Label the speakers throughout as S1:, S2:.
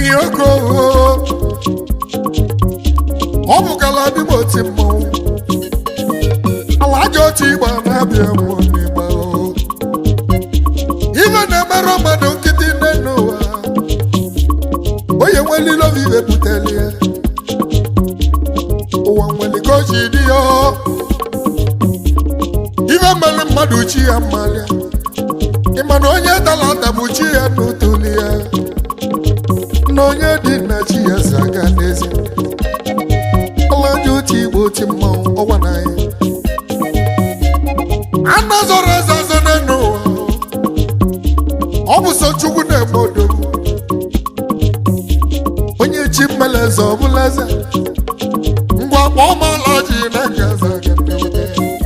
S1: ihe ogo ọ bụkala dịm oti mmọnwụ ala aja otu igba na-abịa mmụọ n'igba o. ife na-emerụ mmadụ nkịtị nne n'ụwa onye nwelile obi iwe buteli ya ụwa nwere ka o ji dị ya ife mere mmadụ chi ya mmalịa ịma na onye dara ada bụ chi ya n'utuli ya na onye dị na chi ya zaga n'ezi ọlaji otu igbo oti mmanwụ ọgwa na ya anụ zọrọ eze ọzọ n'elu ụwa ọ bụ so chukwu na-eme odogwu onye chi mmele eze ọ bụla eze ngwa kpọọ m ọlaji na nga zaga n'ebe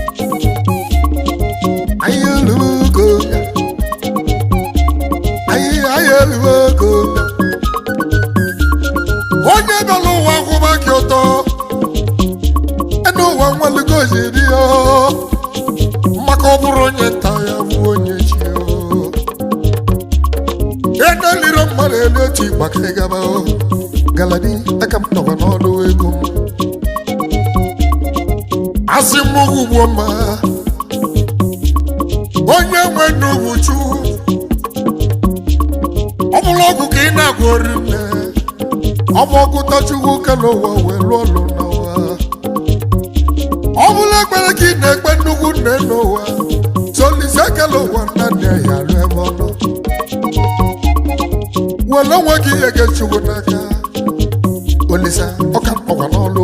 S1: anyị elugo anyị anyị elugo onye nọ n'ụwa kwụba gị ụtọ enu ụwa nwelugo jiri ya maka ọ bụrụ onye nta ya bụ onye chi ya edeliro mmadụ elu otu maka ịgaba galadi aka m nọkwa n'ọdụ ego m asị m ugbo mma onye nwe n'ugwu chukwu ọ bụrụ ọgwụ ka ị na-agụ ori nne ọ bụ ọgụta chukwu ka n'ụwa wee lụọ ọlụ n'ụwa ọ bụrụ ekpere ka ị na-ekpe nnukwu nne n'ụwa solise kele ụwa nna nne ya rụ ebe ọ nọ were onwe gị ihe gị chukwu n'aka olisa ọka mkpọkwa n'ọlụ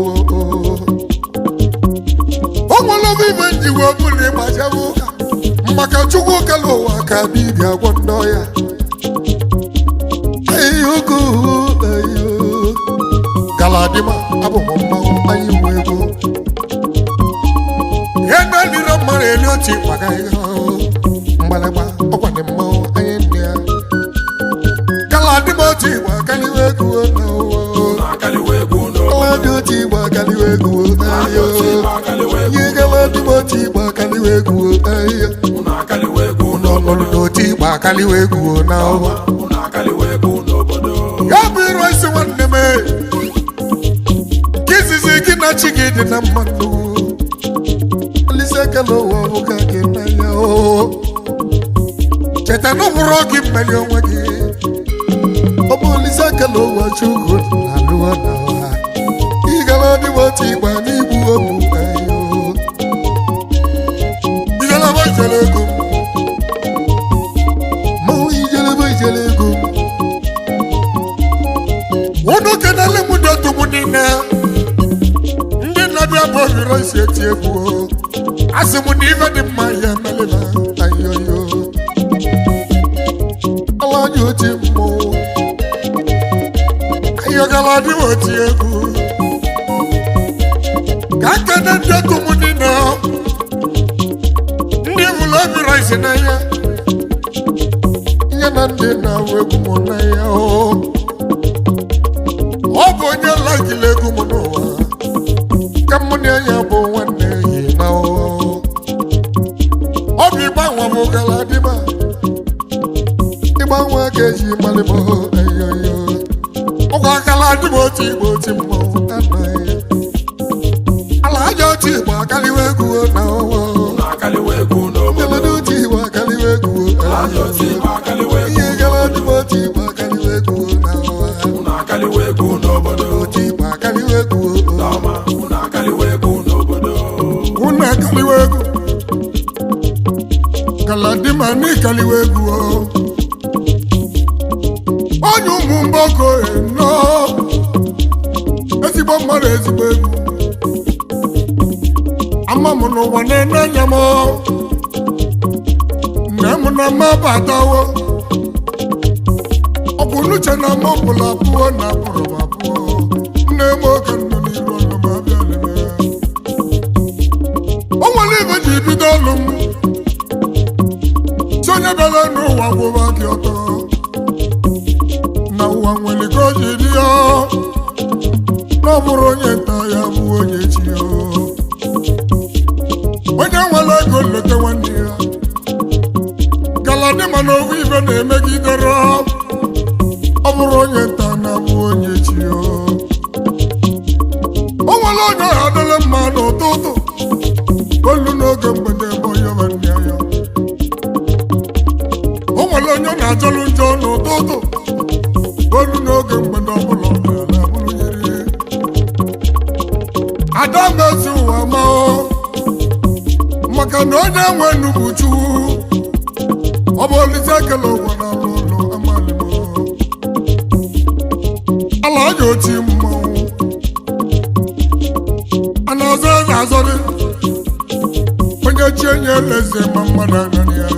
S1: o nwere oge ibe njiwe ọbụla ịgbachebe ụka maka chukwu kele ụwa ka dibịa gwọ ndị ọya ayogo ayo galadima abụ m mmanwụ anyị nwe ego ihe na-elire mmadụ elu otu maka ihe mgbalịgba ọkwa dị mmanwụ anyị nne ya galadima otu igbo akaliwe ego na ụwa galadị otu igbo akaliwe ego ayo ihe galadima otu igbo akaliwe ego ayo n'ọnọdụ n'otu igbo akaliwe ego na ụwa ya bụ iru isi nwanne m nke izizi gị na chi gị dị na mmadụ olise ekele ụwa bụ ka gị n'anya o cheta na ụbụrụ gị mmeri onwe gị ọ bụ olise ekele ụwa chukwu na alụwa na ụwa ịgara ọdịwa otu ịgba n'igbu obu ayo ijelebe ijele ego mmanwụ ijelebe ijele ego unu kenele m dị otu m niile ndị na-abịa bụ ohiri isi eti egwu o. asị m na ife dị mma ya emelela ayoyo ala anya oti mmụọ ayọgala dị oti egwu ka nkene ndị otu m niile ndị bụrụ ohiri isi n'anya nye na ndị na-awụ egwu m n'anya o ọ bụ onye lagila egwu m n'ụwa ka mụ na ya bụ nwanne yi na ụwa ọ bụ ịgbanwe m gara dịba ịgbanwe ka eji malịbọ eyoyo ọgwụ akala dịba otu igbo oti mmọnwụ anaghị ala aja otu igbo akaliwa egwu na ụwa ngalada otu igbo akaliwa egwu ihe gara dịba otu igbo akaliwa egwu na ụwa otu igbo akaliwa egwu unu akaliwa egwu galadima n'ikaliwa egwu o. onye ụmụ mgboko eno ezigbo mmadụ ezigbo egwu ama m n'ụwa na-ene anya m nne m na mma batawo ọ bụ n'uche na m ọbụla abụọ na abụrụ m abụọ nne m oge nọ n'iru ọnụ m abịa lebe o nwere ibe ji bido ọlụ m si onye bịara n'ụwa gwụba gị ọtọ na ụwa nwere ka o ji dị ya na ọ bụrụ onye nta ya bụ onye chi ya onye nwere ego nleta nwanne ya galadị mana owu ibe na-emegidere ọ bụrụ onye nta na bụ nwe nnukwu chukwu ọ bụ olise ekele ụwa na n'ụlọ amalimo ala aja oti mmanwụ a na-azọ eze azọrị onye chi enye eleze ma mmadụ anaghị ya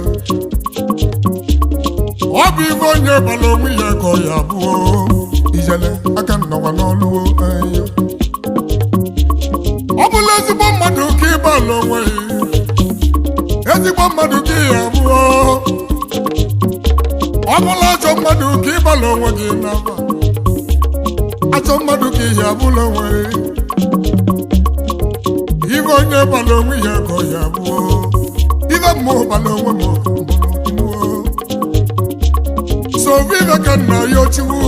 S1: ọ bụ ife onye bara onwe ya ka ọ ya abụọ ijele aka nnọkwa n'ọlụwo ayo ọ bụla ezigbo mmadụ ka ịbala onwe ya ezigbo mmadụ ka ya abụọ ọ bụla ajọ mmadụ ka ịbala onwe gị n'aba ajọ mmadụ ka ihe abụla onwe ya ife onye bara onwe ya ka ọ ya abụọ ife mmụọ bara onwe m mbụrụ so vive ka nna ya ochiwu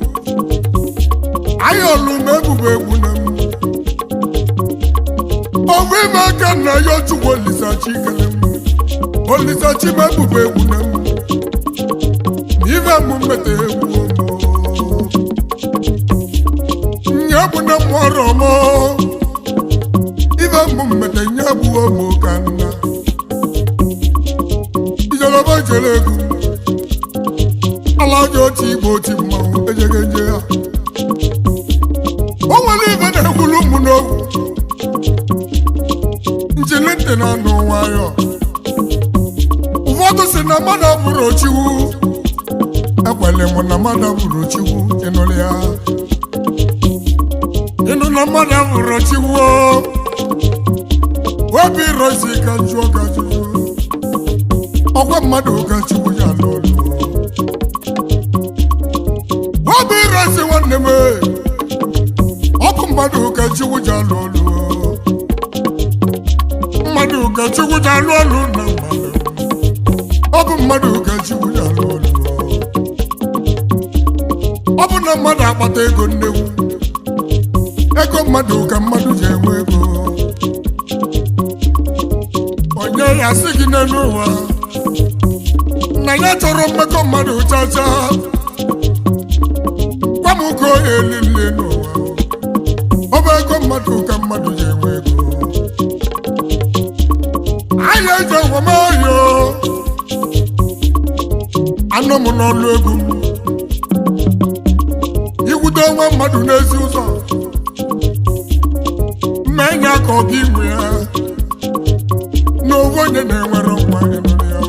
S1: anyị olu m ebubo egwu na m ovive ka nna ya ochukwu olisachi kele m olisachi m ebubo egwu na m ife m mmeta egwu nye bụ na m ọrụ m ife m mmeta nye bụ ụmụ ka nna ijelọba jere egwu ala aja otu igbo oti mmanwụ ejeghị nje ya o nwere ife na-ekwulu ụmụ n'okwu njili ntị na anụ nwayọ ụfọdụ si na mmadụ abụrụ ochiwu ekwele m na mmadụ abụrụ ochiwu ịnụrụ ya ịnụ na mmadụ abụrụ ochiwu obi rosi ka jụọ ka jụọ ọkwa mmadụ ka chukwu ya n'olu obi rosi nwanne m ọkụ mmadụ ka chukwu ji alụ ọlụ mmadụ ka chukwu ji alụ ọlụ na mmadụ ọ bụ mmadụ ka chukwu ji alụ ọlụ ọ bụ na mmadụ akpata ego nnekwu ego mmadụ ka mmadụ ji enwe ego onye ya sị gị n'elu ụwa na ya chọrọ mmekọ mmadụ chacha gwa m ka onye elile n'ụwa ọ bụ ego mmadụ ka mmadụ ji enwe ego anyị eji ọgwamayo anọ m n'ọlụ egwu m ikwute onwe mmadụ n'ezi ụzọ mma enye aka ọ gị nwe ya na ofu onye na-enwere nwa ịnụrụ ya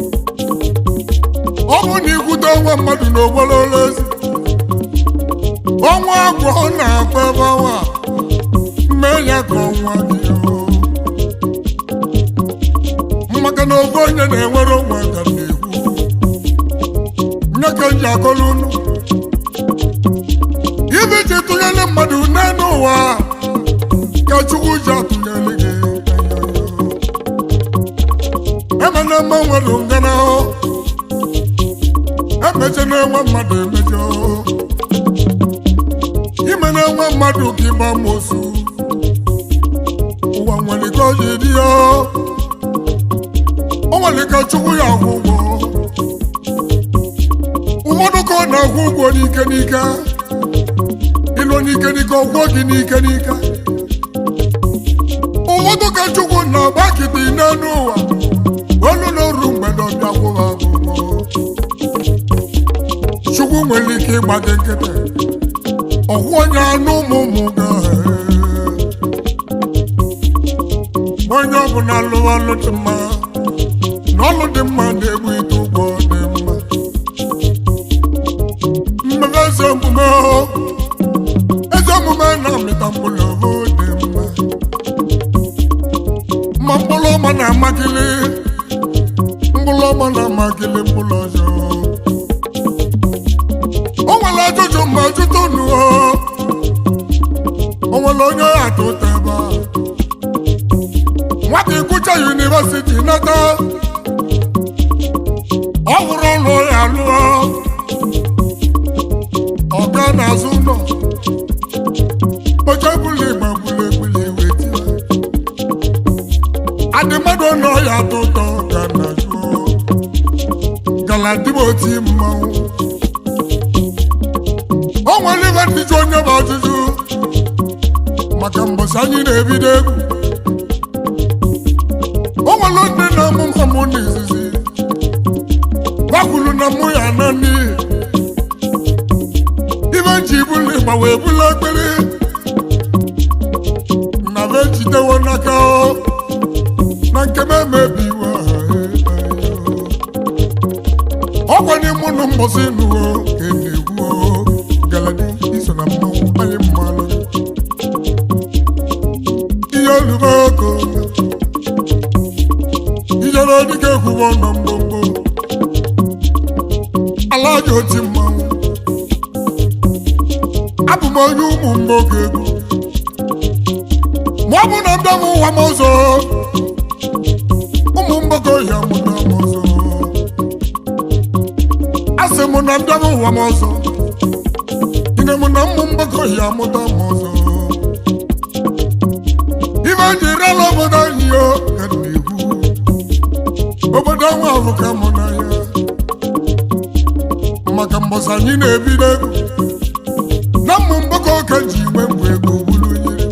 S1: ọ bụ na ikwute onwe mmadụ n'ogbolo ezi ọnwa agwọ na-akpa ebe ọnwa mee ya ka ọnwa dị maka na ofu onye na-enwere onwe ka na-ekwu nye ka m ji akọrọ unu ibe ji tụnyere mmadụ n'elu ụwa ka chukwu ji atụnyere gị emena mma nwere ngana emeche na-enwe mmadụ emejọ ime na-enwe mmadụ ka ịgba mosu ụwa nwere ka ọ ji dị ya o nwere ka chukwu ya akwụ ụgwọ ụfọdụ ka ọ na-akwụ ụgwọ n'ike n'ike ịlụ n'ike n'ike ọgwọ gị n'ike n'ike ụfọdụ ka chukwu na-agba kịtị n'elu ụwa olu n'oru mgbede ọbịa kwụrụ akwụkwọ chukwu nwere ike ịgba gị nkịtị ọkwụ onye anụ ụmụ ụmụ ga onye ọbụla lụrụ ọlụ dị mma na ọlụ dị mma na-egbu ite ụgwọ dị mma mmemme eze omume eze omume na-amịta mkpụrụ ohu dị mma ma mkpụrụ ọma na-amakịlị mkpụrụ ọma na-amakịlị mkpụrụ ọzọ o nwere ajụjụ ma jụta unu o nwere onye atụ ụta ebe a nwata ịgụcha yunivesiti nata ọ hụrụ ụlọ ya lụọ ọga n'azụ ụlọ oche bụla igba gbuli egbuli iwe tie adị mmadụ nọ ya atọ ụtọ ga na jụọ galadimoti mmanwụ o nwere ibe ndị ji onye bụ ajụjụ maka mbọsị anyị na-ebido egwu o nwere ndị na amụma mụ n'izizi gwakwuru na mụ ya na n'ihi ibe ji bụlụ ịgba wee bụlụ ekpere na be jidewo n'aka o na nke m emebiwo ọkwanye mụ na mbọsị nụwo ka e na-egwu o galadi iso na mmanwụ anyị mmalụ ihe olubo oko ijere dịka ekwubo nọ mgbomgbo ala ji oti mmanwụ abụ m onye ụmụ mgboge egwu ma ọ bụ na mbịa m ụwa m ọzọ ụmụ mgbogo ya mụta m ọzọ asị m na mbịa m ụwa m ọzọ ine m na ụmụ mgbogo ya mụta m ọzọ ibe ji rela obodo anyị yo ka m na-ekwu obodo nwa ahụ ka mụ na ya maka mbọsị anyị na-ebido egwu na mmụ mgbakọ ka ji igwe mgbe ego buru nyere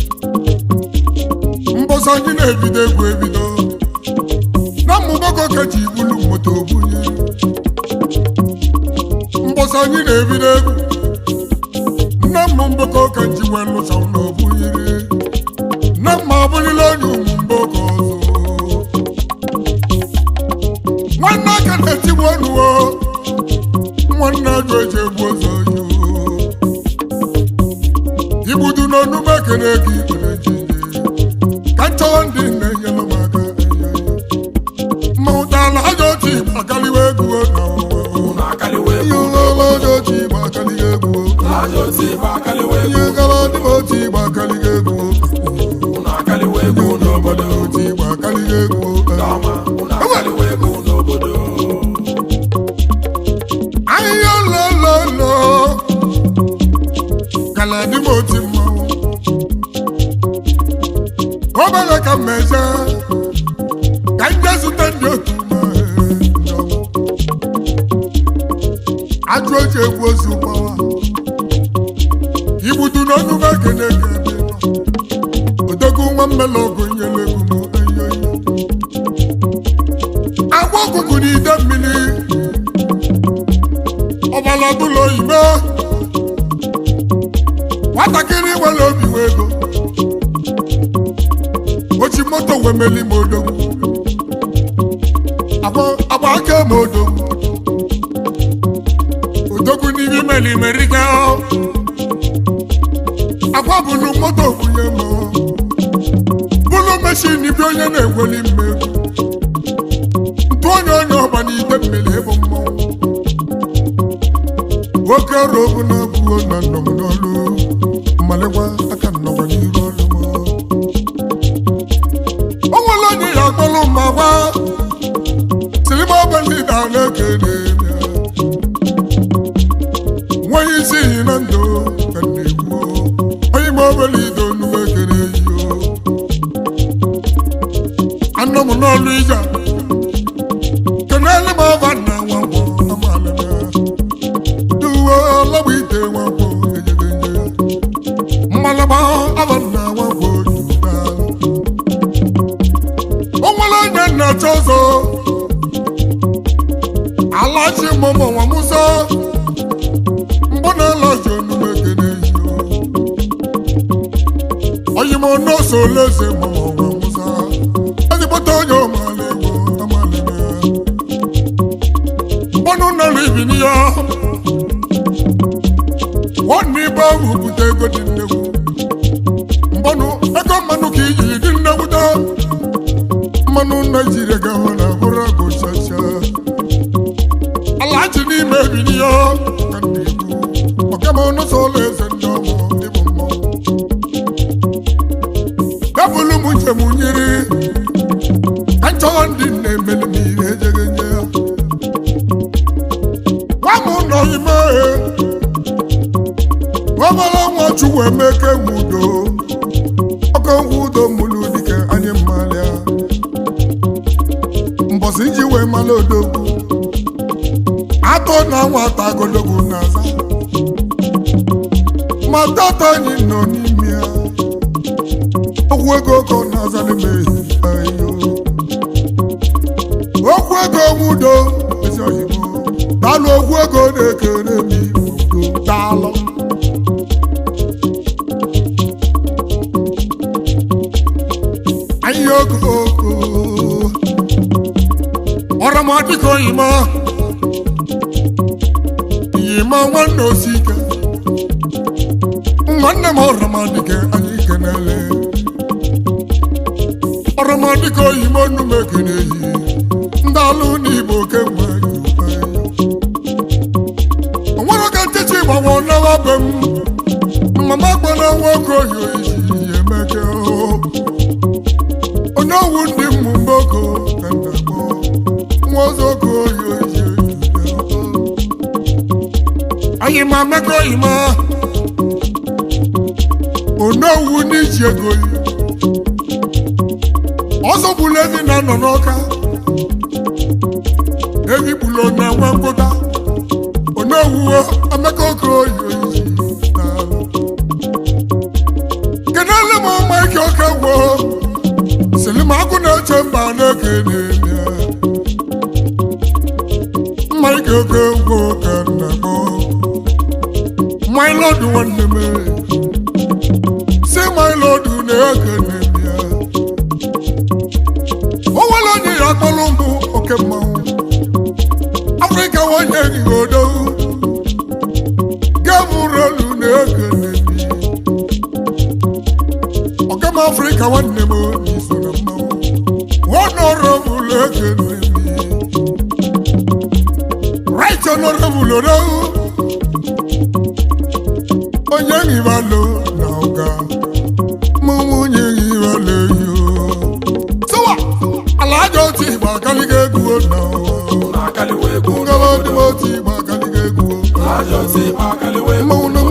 S1: mbọsị anyị na-ebido egwu ebido na mmụ mgbakọ ka ji ibulu moto bunyere mbọsị anyị na-ebido egwu na mmụ mgbakọ ka ji wee lụsa na obunyere na mma abụrịla onye ụmụ mgbakọ ọzọ nwanne aka na-etigbu ọnụwo nwanne ajọ eji egbu ụzọ yo igbudu n'ọnụ m ekele gị ikpere jinje ka nchọwa ndị na-enyere m aka ma ụtala ajọ otu igbo akaliwa egwu na ụwa ihe ụlọọla ajọ otu igbo akaliga egwu ihe gara dị m otu igbo akaliga egwu ihe obodo otu igbo akaliga egwu ahịhịa lololo kala dị m otu mmanwụ obere ka mmeze ka nje zute ndị otu m, eh, ndị ọma. ajụ oji egwu ozu gbawa igbudu n'ọnụ m ekene ka ebe nọ odogwu nwa mmele ọgụ nyere egwu m eyoyo agwa ọkụkụ n'ide mmiri ọbala ọbụla oyibo nwatakịrị nwere obi wee ego ochi moto wee meli m odogwu agba agba aka m odogwu odogwu n'ihe meli merika agwa bụlu moto kwunye m bụlụ meshin bi onye na-egweli mmegwu ntụ onye onye ọba n'ide mmiri ịbụ mmọnwụ nwoke ọrụ obu na-abụo na nnọ m n'ọlụ mmalịkwa aka nnọkwa n'iru ọlụ m o nwere onye ya akpọlụ ma gwa silima ọbụ ndị da na-ekele ya nweghị isi iyi na ndụ ka m na-ekwu onye ma obele ido nuwe ekele yo anọ m n'ọlụ ija kenele m ọba nna nwa nwa amaala m ya duwo lọgba ite nwakwo ejegeje mmalaba abanna nwakwo juda o nwere onye nnacha ọzọ alachi mụmụ nwa musa mbụ na alachi onume kene yo oyi m n'ose oleze mụmụ nwa musa ezigbote onye ọmala egwu amala ya mbọnụ nọrọ ibi n'iya nwanne ibe ahụ bute ego dị nnegwu mmanụ ego mmanụ ka ijiri dị nnegwuta mmanụ naijiria ga-ahụ na bụrụ agụ chacha ala ji n'ime ebili ya ka ndị ikwu ọkama ọnụsọ ụlọ eze ndị ọmụ ịbụ mmọnwụ gabụlụ m njem nyiri ka nchọwa ndị na-emeli m ihe ejeghị nye ya gwa m nọ ime ọbara nwa chukwu emeke nwudo ọkọ nwudo mụlụ dike anyị mmalịa mbọsị ji wee mala odogwu atọ na nwata agologwu na-aza ma tata anyị nọ n'ime ya ọgwụ ego ka ọ na-aza n'ime ayo ego nwudo ezi oyibo daalụ ogwu ego na-ekere m udo daalụ anyị ogo ogo ọramadịka oyima yima nwanne osike nwanne m ọramadịka anyị kenele ọramadịka oyima onumekene yi ndị alụ n'igbo kemgbe onwere ka ntịtị gbanwe n'awa be m mama gbana nwoke oyi oyi emeke onye owu ndị mmụ mboko ka nna gbọ nwa ozogo oyi oyi anyị ma mmekọ oyi ma onye owu n'iji ego yi ọzọ gburu evi na nọ n'ọka evi gburu na nwa mkpụta onye owuwo emeka oke oyi oyi daalụ. kenele m maịka oke gwoo silimakụ na-eche mba na-ekene ya maịka oke gwoo ka nna m maịlọdụ nwanne m si maịlọdụ na-ekene ya o nwere onye ya akpọrọ mbụ oke mmanwụ afrịka nwanyị ehigodo gamurolu na-ekene ọgam afrịka nwanne m n'iso na mmanwụ honorable ekene right honorable odo onye nghibalo na ụga mụ nwunye nghibalo yo sọwa ala aja otu igba akaliga egwu na ụwa ngaba otu otu igba akaliga egwu mmanwụ na